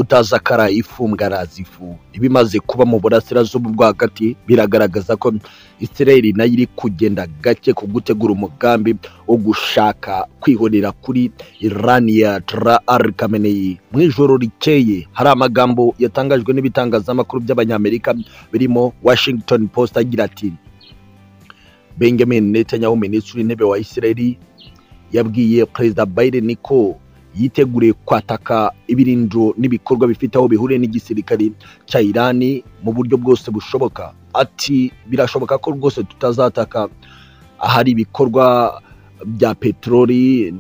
utazakara ifu ngarazi ifu ibimaze kuba mu burasirazuba bwo hagati biragaragaza ko israel nayo iri kugenda gake ku gutegura umugambi wo gushaka kwihorera kuri irani ya ar kameneyi mu ijoro rikeye hari amagambo yatangajwe n'ibitangazamakuru by'abanyamerika birimo washington post agira ati benjamin netanyahu minisitiri w'intebe wa israel yabwiye perezida biden ko yiteguriye kwataka ibirindiro n'ibikorwa bifite aho bihuriye n'igisirikare cya irani mu buryo bwose bushoboka ati birashoboka ko rwose tutazataka ahari ibikorwa bya peteroli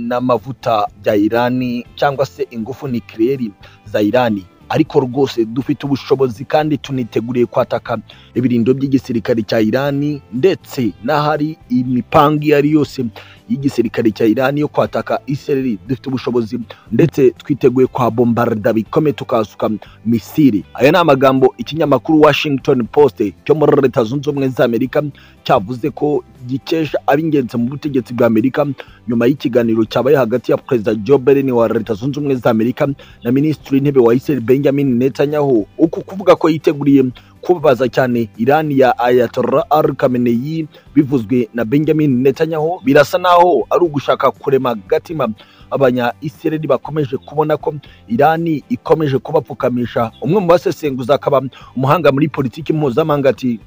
n'amavuta bya irani cyangwa se ingufu nikiriyeri za irani ariko rwose dufite ubushobozi kandi tuniteguriye kwataka ibirindiro by'igisirikare cya irani ndetse n'ahari imipangu iyo ari yose y'igisirikare cya irani yo kwataka isereri dufite ubushobozi ndetse twiteguye kwa bombarda bikomeye tukasuka misiri aya ni amagambo ikinyamakuru washington post cyo muri leta zunze ubumwe za amerika cyavuze ko gikesha ab'ingenzi mu butegetsi bwa amerika nyuma y'ikiganiro cyabaye hagati ya perezida joe biden wa leta zunze ubumwe za amerika na minisitiri w'intebe wa israel benjamin netanyahu uku kuvuga ko yiteguriye kubabaza cyane irani ya ayatollah al khamenei bivuzwe na benjamin netanyahu birasa naho ari ugushaka kurema gatima abanya israel bakomeje kubona ko irani ikomeje kubapfukamisha umwe mu basesenguzi akaba umuhanga muri politiki mpuzamahanga ati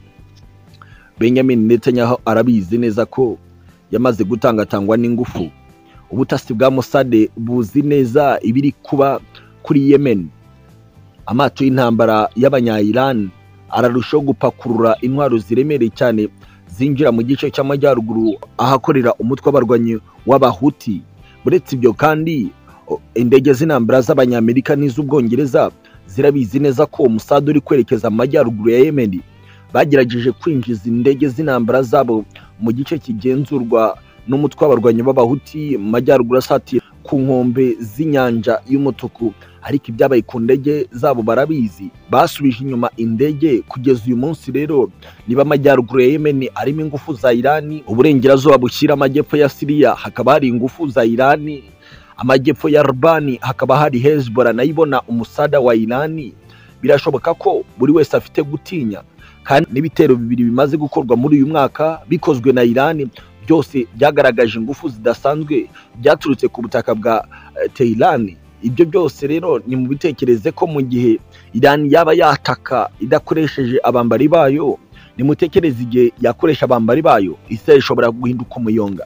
benjamin netanyahu arabizi neza ko yamaze gutangatangwa n'ingufu ubutasi bwa musade buzi neza ibiri kuba kuri yemen amato y'intambara y'abanyayirani ararushaho gupakurura intwaro ziremereye cyane zinjira mu gice cy'amajyaruguru ahakorera umutwe w'abarwanyi w'abahuti uretse ibyo kandi indege z'intambara z'abanyamerika n'iz'ubwongereza zirabizi neza ko umusada uri kwerekeza mu majyaruguru ya yemeni bagerageje kwinjiza indege z'intambara zabo mu gice kigenzurwa n'umutwe w'abarwanyi b'abahuti mu majyaruguru asatiye ku nkombe z'inyanja y'umutuku ariko ibyabaye ku ndege zabo barabizi basubije inyuma indege kugeza uyu munsi rero niba amajyaruguru ya yemeni arimo ingufu za irani uburengerazuba bushyira amajyepfo ya siriya hakaba hari ingufu za irani amajyepfo ya rubani hakaba hari hezbollah nayo ibona umusada wa irani birashoboka ko buri wese afite gutinya kandi n'ibitero bibiri bimaze gukorwa muri uyu mwaka bikozwe na irani byose byagaragaje ingufu zidasanzwe byaturutse ku butaka bwa tehirani ibyo byose rero ni mu bitekereze ko mu gihe irani yaba yataka idakoresheje abambari bayo nimutekereze igihe yakoresha abambari bayo isi ishobora guhinduka umuyonga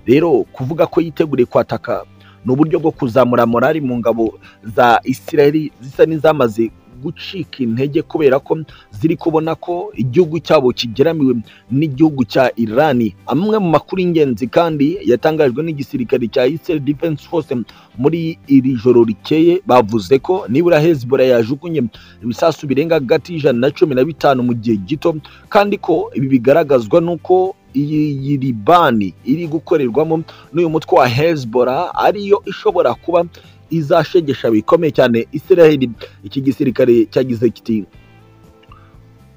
rero kuvuga ko yiteguriye kwataka ni uburyo bwo kuzamura morali mu ngabo za isiraheli zisa n'izamaze gucika intege kubera ko ziri kubona ko igihugu cyabo kigeramiwe n'igihugu cya irani amwe mu makuru y'ingenzi kandi yatangajwe n'igisirikare cya israel defense force muri iri joro rikeye bavuze ko nibura hezbollah yajugunye ibisasu birenga hagati y'ijana na cumi na bitanu mu gihe gito kandi ko ibi bigaragazwa n'uko iyi libani iri gukorerwamo n'uyu mutwe wa hezbollah ariyo ishobora kuba izashegesha bikomeye cyane israel iki gisirikare cyagize kiti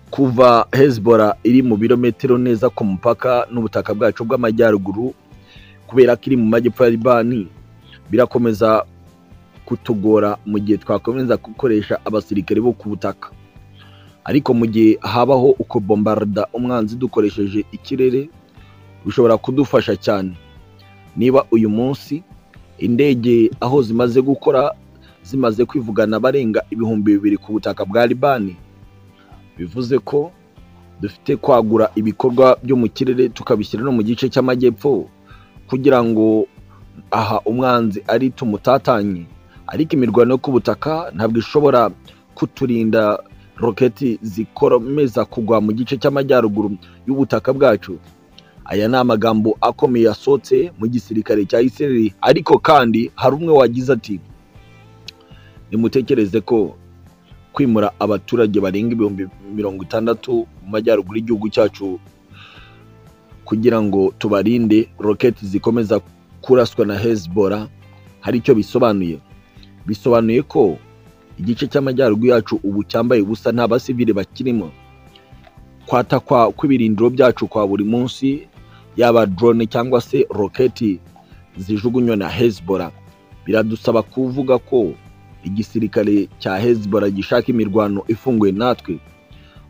kuva hezbollah iri mu birometero neza ku mupaka n'ubutaka bwacu bw'amajyaruguru kubera ko iri mu majyepfo ya libani birakomeza kutugora mu gihe twakomeza gukoresha abasirikare bo ku butaka ariko mu gihe habaho uko bombarda umwanzi dukoresheje ikirere bishobora kudufasha cyane niba uyu munsi indege aho zimaze gukora zimaze kwivugana barenga ibihumbi bibiri ku butaka bwa libani bivuze ko dufite kwagura ibikorwa byo mu kirere tukabishyira no mu gice cy'amajyepfo kugira ngo aha umwanzi ari tumutatanye ariko imirwano yo ku butaka ntabwo ishobora kuturinda roketi zikomeza kugwa mu gice cy'amajyaruguru y'ubutaka bwacu aya ni amagambo akomeye yasohotse mu gisirikare cya israel ariko kandi hari umwe wagize ati nimutekereze ko kwimura abaturage barenga ibihumbi mirongo itandatu mu majyaruguru y'igihugu cyacu kugira ngo tubarinde roketi zikomeza kuraswa na hezbollah hari icyo bisobanuye bisobanuye ko igice cy'amajyaruguru yacu ubu cyambaye ubusa nta basivile bakirimo kwatakwa kw'ibirindiro byacu kwa buri munsi yaba drone cyangwa se roketi zijugunywa na hezbollah biradusaba kuvuga ko igisirikare cya hezibora gishaka imirwano ifunguye natwe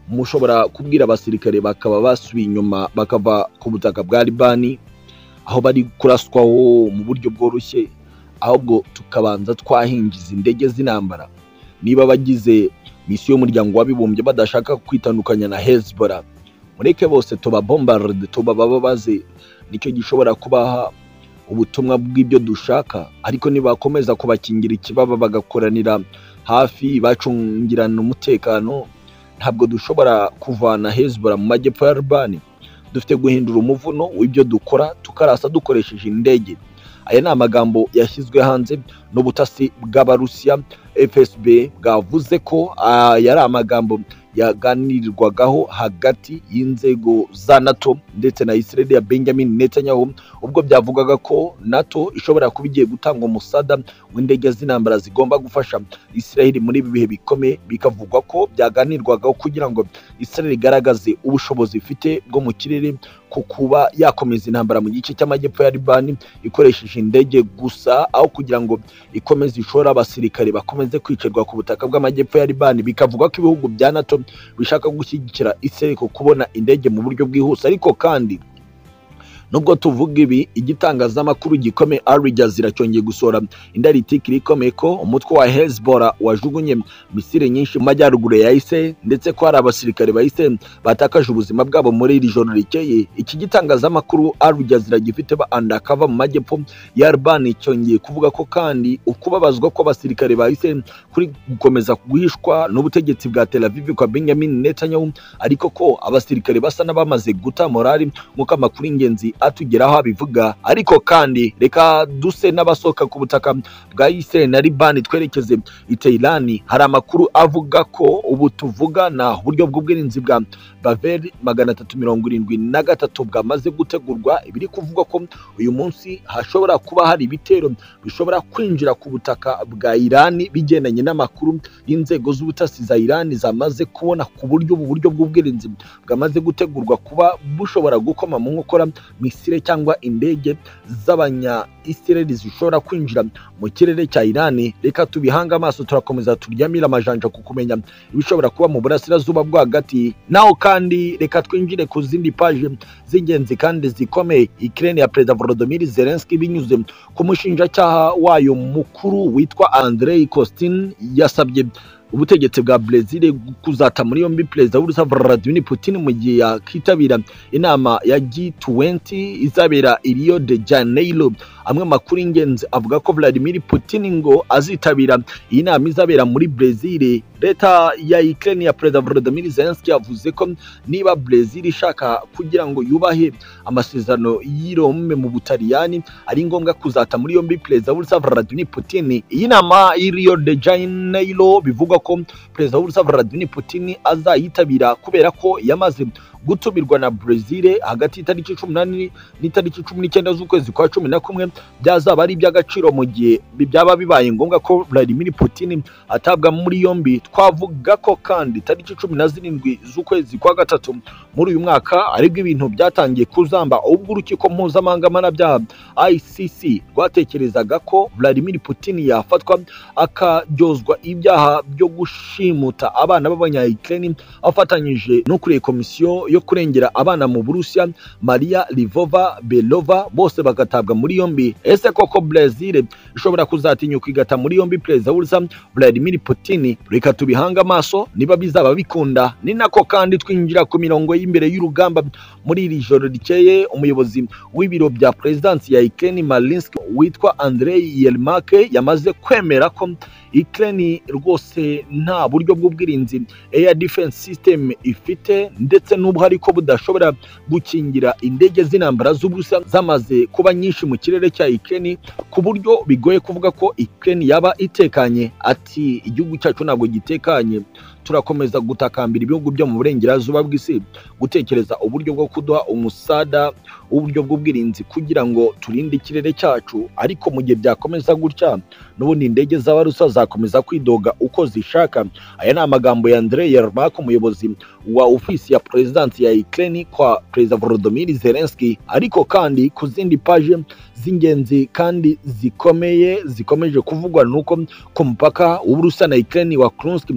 mushobora kubwira abasirikare bakaba basubiye inyuma bakava ku butaka bwa libani aho bari kuraswaho mu buryo bworoshye ahubwo tukabanza twahingiza indege z'intambara niba abagize misiyo y'umuryango w'abibumbye badashaka kwitandukanya na hezibora mureke bose tubabombarde tubababaze nicyo gishobora kubaha ubutumwa bw'ibyo dushaka ariko nibakomeza kubakingira ikibaba bagakoranira hafi bacungirana umutekano ntabwo dushobora kuvana hezibora mu majyepfo ya libani dufite guhindura umuvuno w'ibyo dukora tukarasa dukoresheje indege aya ni amagambo yashyizwe hanze n'ubutasi bw'abarusiya fsb bwavuze ko aya ari amagambo yaganirirwagaho hagati y'inzego za nato ndetse na israel ya benjamin netanyahu ubwo byavugaga ko nato ishobora kuba igiye gutanga umusada w'indege z'intambara zigomba gufasha israel muri ibi bihe bikomeye bikavugwa ko byaganirwagaho kugira ngo israel igaragaze ubushobozi ifite bwo mu kirere ku kuba yakomeza intambara mu gice cy'amajyepfo ya libani ikoresheje indege gusa aho kugira ngo ikomeze ishore abasirikare bakomeze kwicarwa ku butaka bw'amajyepfo ya libani bikavuga ko ibihugu bya nato bishaka gushyigikira israel ku kubona indege mu buryo bwihuse ariko kandi nubwo tuvuga ibi igitangazamakuru gikomeye ari jazira cyongeye gusohora indaritiki ikomeye ko umutwe wa hezbora wajugunye misiri nyinshi mu majyaruguru ya ise ndetse ko hari abasirikare ba ise batakaje ubuzima bwabo muri iri joro rikeye iki gitangazamakuru ari jazira gifite ba andakava mu majyepfo ya arbani cyongeye kuvuga ko kandi ukubabazwa kw'abasirikare ba ise kuri gukomeza guhishwa n'ubutegetsi bwa tel aviv kwa benjamin netanyahu ariko ko abasirikare basa n'abamaze guta morali nk'uko amakuru y'ingenzi atugeraho abivuga ariko kandi reka duse n'abasohoka ku butaka bwa Israel na Libani twerekeze i Tehran hari amakuru avuga ko ubu tuvugana uburyo bw'ubwirinzi bwa Bavel magana atatu mirongo irindwi na gatatu bwamaze gutegurwa ibiri kuvugwa ko uyu munsi hashobora kuba hari ibitero bishobora kwinjira ku butaka bwa Irani bigendanye n'amakuru y'inzego z'ubutasi za Irani zamaze kubona ku buryo ubu buryo bw'ubwirinzi bwamaze gutegurwa kuba bushobora gukoma mu nkokora misile cyangwa indege z'abanya isireli zishobora kwinjira mu kirere cya irani reka tubihanga amaso turakomeza turyamire amajanja ku kumenya ibishobora kuba mu burasirazuba bwo hagati naho kandi reka twinjire ku zindi paje z'ingenzi kandi zikomeye ikirere ya perezida volodimir zelenski binyuze ku mushinjacyaha wayo mukuru witwa andrei costin yasabye ubutegetsi bwa brezil kuzata muri yombi perezida w'urusa vladimir putin mu gihe yakitabira inama ya g20 izabera i rio de janeiro amwe makuru y'ingenzi avuga ko vladimir putin ngo azitabira iyi nama izabera muri brezil leta ya ukraine ya perezida volodimir zelenski yavuze ko niba brezil ishaka kugira ngo yubahe amasezerano y'irome mu butaliyani ari ngombwa kuzata muri yombi perezida w'urusa vladimir putin iyi nama y'i rio de janeiro bivugwa ko perezida w'urusa vladimir putin azayitabira kubera ko yamaze gutumirwa na brezil hagati y'itariki cumi n'umunani n'itariki cumi n'icyenda z'ukwezi kwa cumi na kumwe byazaba ari iby'agaciro mu gihe byaba bibaye ngombwa ko vladimir putin atabwa muri yombi twavuga ko kandi tariki cumi na zirindwi z'ukwezi kwa gatatu muri uyu mwaka aribwo ibintu byatangiye kuzamba ubwo urukiko mpuzamahanga mpanabyaha icc rwatekerezaga ko vladimir putin yafatwa akaryozwa ibyaha byo gushimuta abana b'abanyayikireni afatanyije no kureba komisiyo yo kurengera abana mu burusiya maria livova belova bose bagatabwa muri yombi ese koko brezil ishobora kuzatinyuka igata muri yombi perezida w'urusa vladimir putin reka tubihanga amaso niba bizaba bikunda ni nako kandi twinjira ku mirongo y'imbere y'urugamba muri iri joro rikeye umuyobozi w'ibiro bya perezidansi ya ikeni marinski witwa andrei yermake yamaze kwemera ko ikeni rwose nta buryo bw'ubwirinzi air defense system ifite ndetse n'ubwo ariko budashobora gukingira indege z'intambara z'ubusa zamaze kuba nyinshi mu kirere cya ikeni ku buryo bigoye kuvuga ko ikeni yaba itekanye ati igihugu cyacu ntabwo gitekanye turakomeza gutakambira ibihugu byo mu burengerazuba bw'isi gutekereza uburyo bwo kuduha umusada uburyo bw'ubwirinzi kugira ngo turinde ikirere cyacu ariko mu gihe byakomeza gutya n'ubundi indege z'abarusa zakomeza kwidoga uko zishaka aya ni amagambo ya Andrei Yermak umuyobozi wa ofisi ya perezidansi ya Ukraine kwa perezida Volodymyr Zelensky ariko kandi ku zindi paje z'ingenzi kandi zikomeye zikomeje kuvugwa nuko ku mupaka w'Uburusiya na Ukraine wa Kursk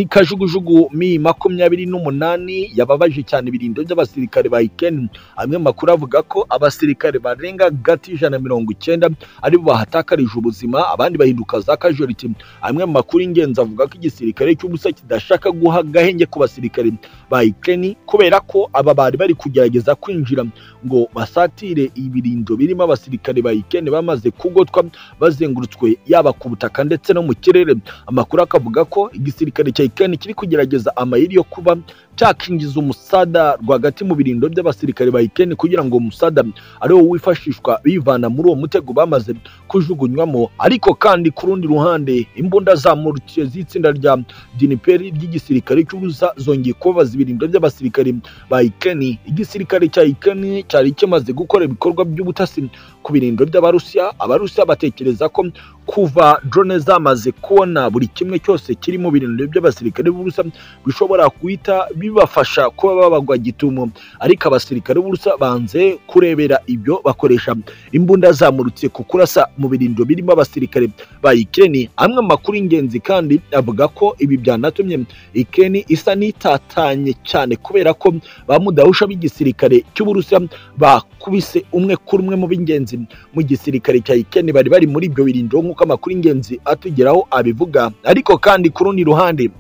ikajugujugu mi makumyabiri n'umunani yababaje cyane ibirindo by'abasirikare ba Ukraine amwe makuru avuga ko abasirikare barenga gati ijana na mirongo icyenda aribo bahatakarije ubuzima abandi bahinduka za casualty amwe makuru ingenzi avuga ko igisirikare cy'ubusa kidashaka guha gahenge ku basirikare ba Ukraine kubera ko aba bari bari kugerageza kwinjira ngo basatire ibirindo birimo abasirikare ba Ukraine bamaze kugotwa bazengurutswe yaba ku butaka ndetse no mu kirere amakuru akavuga ko igisirikare cya Ukraine kiri kugerageza amayeri yo kuba cyakinjiza umusada rwagati mu birindo by'abasirikare ba Ukraine kugira ngo umusada ari wo wifashishwa bivana muri uwo mutego bamaze kujugunywamo ariko kandi ku rundi ruhande imbunda zamurukiye z'itsinda rya diniperi ry'igisirikare cy'ubusa zongeye kubabaza ibirindo by'abasirikare ba Ukraine igisirikare cya Ukraine cyari kimaze gukora ibikorwa by'ubutasi ku birindo by'abarusiya abarusiya batekereza ko kuva drone zamaze kubona buri kimwe cyose kiri mu birindo by'abasirikare b'ubusa bishobora guhita bibafasha kuba babagwa gitumo ariko abasirikare b'ubusa banze kurebera ibyo bakoresha imbunda zamurutse ku kurasa mu birindo birimo abasirikare ba Ukraine amwe makuru ingenzi kandi avuga ko ibi byanatumye Ukraine isa n'itatanye cyane kubera ko ba mudahusha b'igisirikare cy'uburusiya bakubise umwe kuri umwe mu b'ingenzi mu gisirikare cya Ukraine bari bari muri ibyo birindo nk'uko amakuru ingenzi atugeraho abivuga ariko kandi ku rundi ruhande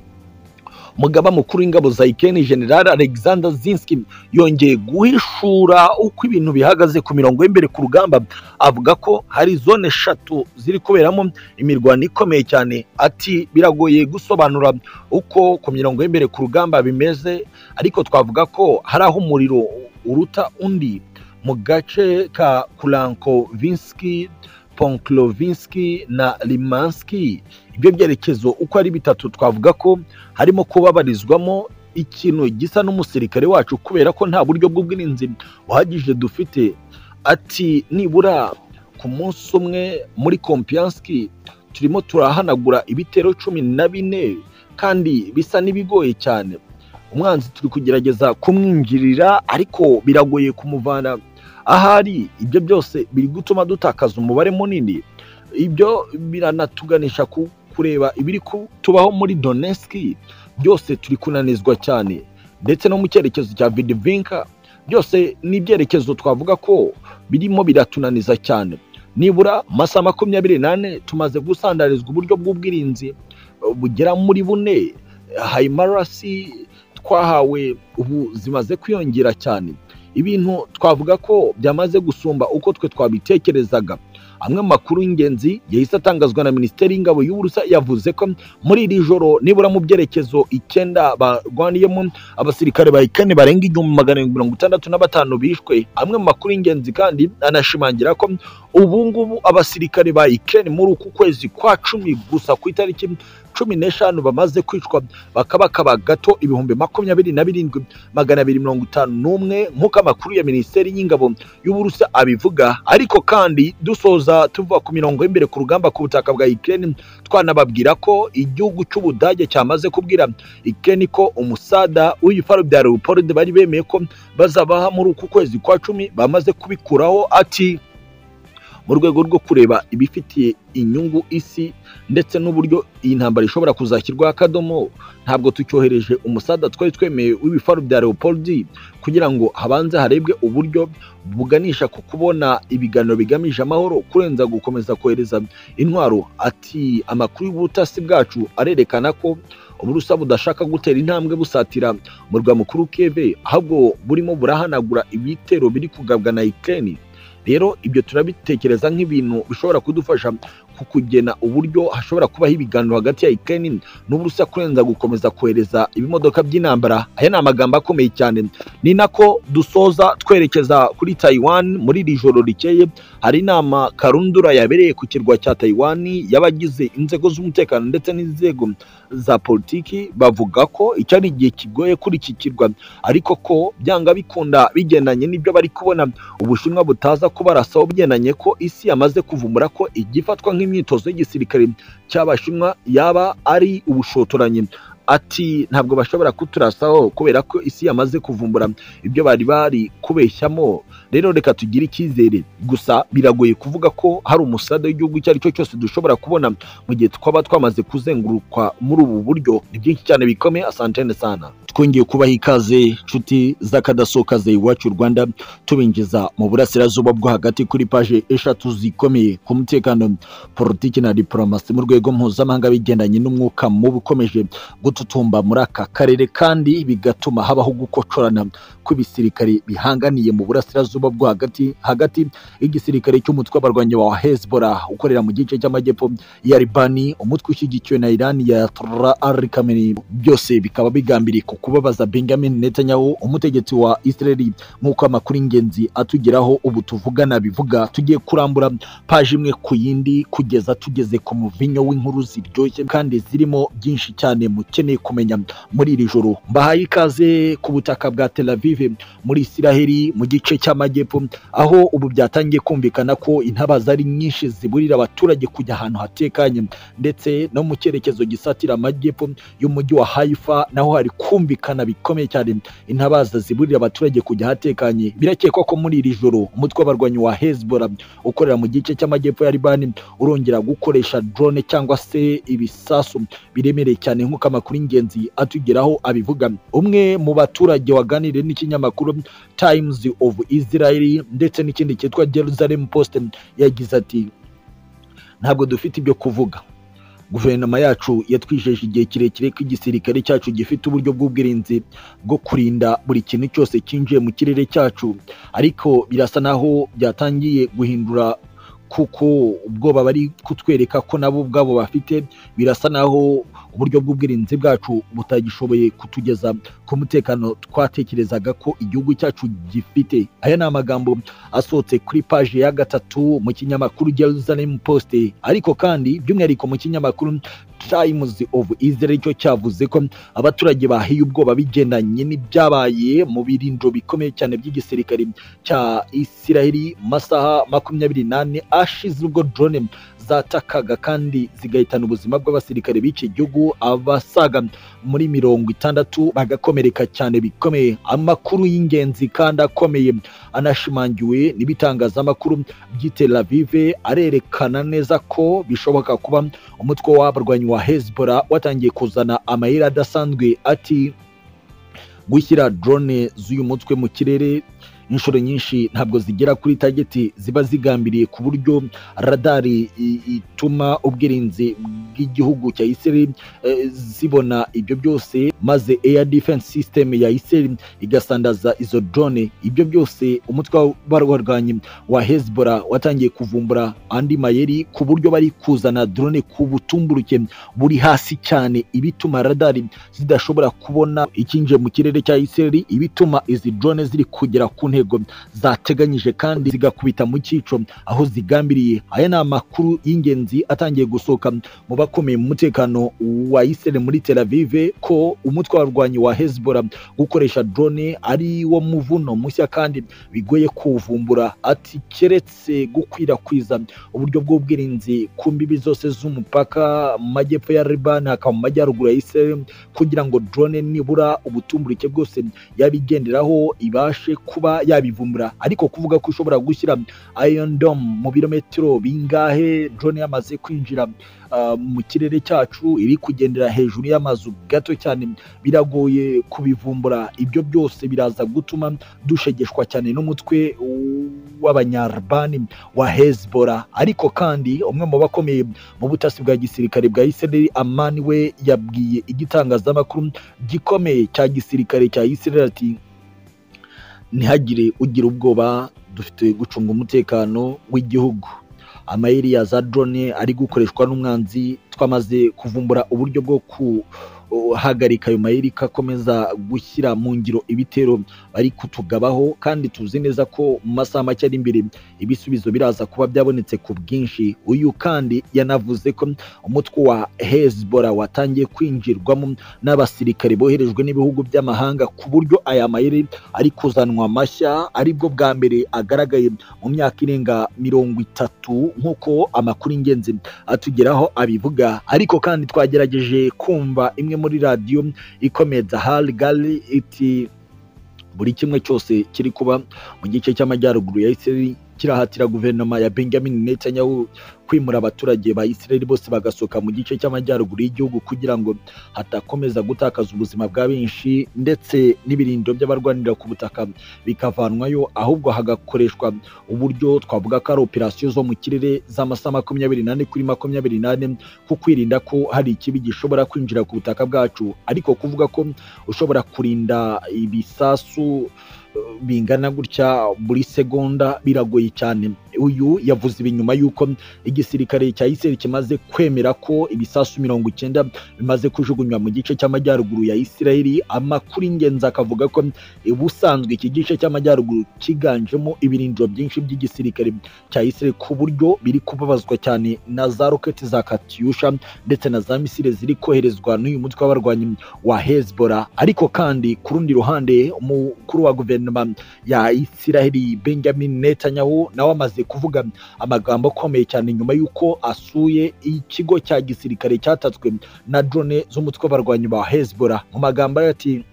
umugaba mukuru w'ingabo za Ukraine General Alexander Zinski yongeye guhishura uko ibintu bihagaze ku mirongo y'imbere ku rugamba avuga ko hari zone eshatu ziri kuberamo imirwano ikomeye cyane ati biragoye gusobanura uko ku mirongo y'imbere ku rugamba bimeze ariko twavuga ko hari aho umuriro uruta undi mu gace ka Kulankovinski Ponklovinski na Limanski ibyo byerekezo uko ari bitatu twavuga ko harimo kubabarizwamo ikintu gisa n'umusirikare wacu kubera ko nta buryo bw'ubwirinzi buhagije dufite ati nibura ku munsi umwe muri kompiyanski turimo turahanagura ibitero cumi na bine kandi bisa n'ibigoye cyane umwanzi turi kugerageza kumwinjirira ariko biragoye kumuvana ahari ibyo byose biri gutuma dutakaza umubare munini ibyo biranatuganisha ku kureba ibiri tubaho muri Donetsk byose turi kunanizwa cyane ndetse no mu cyerekezo cya Vidvinka byose ni ibyerekezo twavuga ko birimo biratunaniza cyane nibura amasaha makumyabiri n'ane tumaze gusandarizwa uburyo bw'ubwirinzi bugera muri bune hayimarasi twahawe ubu zimaze kwiyongera cyane ibintu twavuga ko byamaze gusumba uko twe twabitekerezaga amwe mu makuru y'ingenzi yahise atangazwa na minisiteri y'ingabo y'uburusa yavuze ko muri iri joro nibura mu byerekezo icyenda barwaniyemo abasirikare ba ikane barenga igihumbi magana arindwi mirongo itandatu na batanu bishwe amwe mu makuru y'ingenzi kandi anashimangira ko ubu ngubu abasirikare ba ikane muri uku kwezi kwa cumi gusa ku itariki cumi n'eshanu bamaze kwicwa bakabakaba gato ibihumbi makumyabiri na birindwi magana abiri mirongo itanu n'umwe nk'uko amakuru ya minisiteri y'ingabo y'uburusa abivuga ariko kandi dusoza tuva ku mirongo y'imbere ku rugamba ku butaka bwa Ukraine twanababwira ko igihugu cy'ubudage cyamaze kubwira Ukraine ko umusada w'ibifaro bya Leopold bari bemeye ko bazabaha muri uku kwezi kwa cumi bamaze kubikuraho ati mu rwego rwo kureba ibifitiye inyungu isi ndetse n'uburyo iyi ntambara ishobora kuzashyirwaho akadomo ntabwo tucyohereje umusada twari twemeye w'ibifaro bya leopold kugira ngo habanze harebwe uburyo buganisha ku kubona ibiganiro bigamije amahoro kurenza gukomeza kohereza intwaro ati amakuru y'ubutasi bwacu arerekana ko uburusa budashaka gutera intambwe busatira umurwa mukuru keve ahubwo burimo burahanagura ibitero biri kugabwa na ikeni rero ibyo turabitekereza nk'ibintu bishobora kudufasha ku kugena uburyo hashobora kubaho ibiganiro hagati ya Ukraine n'Uburusiya kurenza gukomeza kohereza ibimodoka by'intambara aya ni amagambo akomeye cyane ni nako dusoza twerekeza kuri Taiwan muri iri joro rikeye hari inama karundura yabereye ku kirwa cya Taiwan y'abagize inzego z'umutekano ndetse n'inzego za politiki bavuga ko icyo ari igihe kigoye kuri iki kirwa ariko ko byanga bikunda bigendanye n'ibyo bari kubona ubushinwa butaza kubarasaho bigendanye ko isi yamaze kuvumbura ko igifatwa nk'imyitozo y'igisirikare cy'abashinwa yaba ari ubushotoranyi ati ntabwo bashobora kuturasaho kubera ko isi yamaze kuvumbura ibyo bari bari kubeshyamo rero reka tugire icyizere gusa biragoye kuvuga ko hari umusade w'igihugu icyo ari cyo cyose dushobora kubona mu gihe twaba twamaze kuzengurukwa muri ubu buryo ni byinshi cyane bikome asantene sana twongeye kubaha ikaze nshuti z'akadasokaze iwacu rwanda tubinjiza mu burasirazuba bwo hagati kuri paje eshatu zikomeye ku mutekano politiki na diporomasi mu rwego mpuzamahanga bigendanye n'umwuka mubi ukomeje gututumba muri aka karere kandi bigatuma habaho gukocorana kw'ibisirikare bihanganiye mu burasirazuba bwo hagati hagati y'igisirikare cy'umutwe w'abarwanyi wa Hezbollah ukorera mu gice cy'amajyepfo ya Libani umutwe ushyigikiwe na Iran ya Ayatollah Ali Khamenei byose bikaba bigambiriye ku kubabaza Benjamin Netanyahu umutegetsi wa Israel nk'uko amakuru ingenzi atugeraho ubu tuvugana bivuga tugiye kurambura paji imwe ku yindi kugeza tugeze ku muvinyo w'inkuru ziryoshye kandi zirimo byinshi cyane mukeneye kumenya muri iri joro mbahaye ikaze ku butaka bwa Tel Aviv muri Isiraheli mu gice cy'amajyepfo aho ubu byatangiye kumvikana ko intabaza ari nyinshi ziburira abaturage kujya ahantu hatekanye ndetse no mu cyerekezo gisatira amajyepfo y'umujyi wa Haifa naho hari kumvikana bikomeye cyane intabaza ziburira abaturage kujya ahatekanye birakekwa ko muri iri joro umutwe w'abarwanyi wa Hezbollah ukorera mu gice cy'amajyepfo ya Libani urongera gukoresha drone cyangwa se ibisasu biremereye cyane nk'uko amakuru y'ingenzi atugeraho abivuga umwe mu baturage waganiriye n'ikinyamakuru Times of Israel ndetse n'ikindi cyitwa Jerusalem Post yagize ati ntabwo dufite ibyo kuvuga guverinoma yacu yatwijeje igihe kirekire ko igisirikare cyacu gifite uburyo bw'ubwirinzi bwo kurinda buri kintu cyose cyinjiye mu kirere cyacu ariko birasa naho byatangiye guhindura kuko ubwoba bari kutwereka ko nabo ubwabo bafite birasa naho uburyo bw'ubwirinzi bwacu butagishoboye kutugeza ku mutekano twatekerezaga ko igihugu cyacu gifite aya ni amagambo asohotse kuri paji ya gatatu mu kinyamakuru Jerusalem Post ariko kandi by'umwihariko mu kinyamakuru Times of Israel cyo cyavuze ko abaturage bahiye ubwoba bigendanye n'ibyabaye mu birindiro bikomeye cyane by'igisirikare cya Isiraheli masaha makumyabiri n'ane ashize ubwo drone zatakaga kandi zigahitana ubuzima bw'abasirikare b'iki gihugu abasaga muri mirongo itandatu bagakomereka cyane bikomeye amakuru y'ingenzi kandi akomeye anashimangiwe n'ibitangazamakuru by'i Tel Aviv arerekana neza ko bishoboka kuba umutwe w'abarwanyi wa Hezbollah watangiye kuzana amayeri adasanzwe ati gushyira drone z'uyu mutwe mu kirere inshuro nyinshi ntabwo zigera kuri tageti ziba zigambiriye ku buryo radari ituma ubwirinzi bw'igihugu cya Israel zibona ibyo byose maze air defense system ya Israel igasandaza izo drone ibyo byose umutwe w'abarwanyi wa Hezbollah watangiye kuvumbura andi mayeri ku buryo bari kuzana drone ku butumburuke buri hasi cyane ibituma radari zidashobora kubona ikinjiye mu kirere cya Israel ibituma izi drone ziri kugera ku ntego zateganyije kandi zigakubita mu cyico aho zigambiriye aya ni amakuru y'ingenzi atangiye gusohoka mu bakomeye mu mutekano wa Israel muri Tel Aviv ko umutwe w'abarwanyi wa Hezbollah gukoresha drone ari wo muvuno mushya kandi bigoye kuvumbura ati keretse gukwirakwiza uburyo bw'ubwirinzi ku mbibi zose z'umupaka mu majyepfo ya Liban hakaba mu majyaruguru ya Israel kugira ngo drone nibura ubutumburike bwose yabigenderaho ibashe kuba yabivumbura ariko kuvuga ko ushobora gushyira Iron Dome mu birometero bingahe drone yamaze kwinjira mu kirere cyacu iri kugendera hejuru y'amazu gato cyane biragoye kubivumbura ibyo byose biraza gutuma dushegeshwa cyane n'umutwe w'abanyarubani wa Hezbollah ariko kandi umwe mu bakomeye mu butasi bwa gisirikare bwa Israel amani we yabwiye igitangazamakuru gikomeye cya gisirikare cya Israel ati ntihagire ugira ubwoba dufite gucunga umutekano w'igihugu amayiriya za drone ari gukoreshwa n'umwanzi twamaze kuvumbura uburyo bwo kuhagarika ayo mayeri ko akomeza gushyira mu ngiro ibitero bari kutugabaho kandi tuzi neza ko mu masaha make ari imbere ibisubizo biraza kuba byabonetse ku bwinshi uyu kandi yanavuze ko umutwe wa hezbora watangiye kwinjirwamo n'abasirikare boherejwe n'ibihugu by'amahanga ku buryo aya mayeri ari kuzanwa mashya aribwo bwa mbere agaragaye mu myaka irenga mirongo itatu nk'uko amakuru ingenzi atugeraho abivuga ariko kandi twagerageje kumva imwe muri radiyo ikomeza hari gari iti buri kimwe cyose kiri kuba mu gice cy'amajyaruguru ya Israel kirahatira guverinoma ya Benjamin Netanyahu kwimura abaturage ba Israel bose bagasohoka mu gice cy'amajyaruguru y'igihugu kugira ngo hatakomeza gutakaza ubuzima bwa benshi ndetse n'ibirindo by'abarwanira ku butaka bikavanwayo ahubwo hagakoreshwa uburyo twavuga ko ari operasiyo zo mu kirere z'amasaha makumyabiri n'ane kuri makumyabiri n'ane ku kwirinda ko hari ikibi gishobora kwinjira ku butaka bwacu ariko kuvuga ko ushobora kurinda ibisasu bingana gutya buri segonda biragoye cyane uyu yavuze ibi nyuma y'uko igisirikare cya Israel kimaze kwemera ko ibisasu mirongo icyenda bimaze kujugunywa mu gice cy'amajyaruguru ya Israel amakuru ingenzi akavuga ko ubusanzwe iki gice cy'amajyaruguru cyiganjemo ibirindiro byinshi by'igisirikare cya Israel ku buryo biri kubabazwa cyane na za roketi za katyusha ndetse na za misile ziri koherezwa n'uyu mutwe w'abarwanyi wa Hezbollah ariko kandi ku rundi ruhande umukuru wa guverinoma ya Israel Benjamin Netanyahu nawe amaze kuvuga amagambo akomeye cyane nyuma y'uko asuye ikigo cya gisirikare cyatatswe na drone z'umutwe w'abarwanyi ba Hezbollah mu magambo ye ati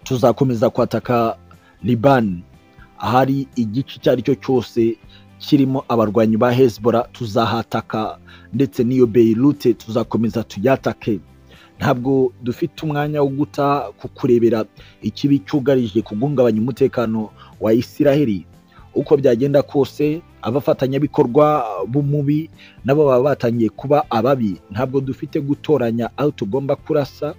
tuzakomeza kwataka Liban ahari igice icyo ari cyo cyose kirimo abarwanyi ba Hezbollah tuzahataka ndetse n'iyo Beirut tuzakomeza tuyatake ntabwo dufite umwanya wo guta kukurebera ikibi cyugarije kuguhungabanya umutekano wa Israheli uko byagenda kose abafatanyabikorwa b'umubi nabo baba batangiye kuba ababi ntabwo dufite gutoranya aho tugomba kurasa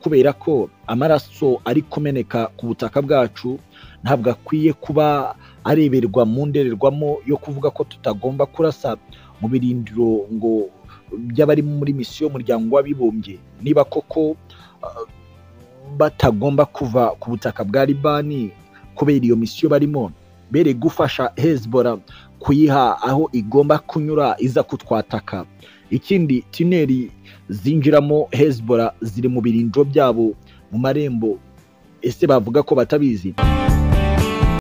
kubera ko amaraso ari kumeneka ku butaka bwacu ntabwo akwiye kuba areberwa mu ndorerwamo yo kuvuga ko tutagomba kurasa mu birindiro ngo by'abari muri misiyo y'umuryango w'abibumbye niba koko batagomba kuva ku butaka bwa libani kubera iyo misiyo barimo bere gufasha hezbora kuyiha aho igomba kunyura iza kutwataka ikindi tineri zinjiramo hezbora ziri mu birindiro byabo mu marembo ese bavuga ko batabizi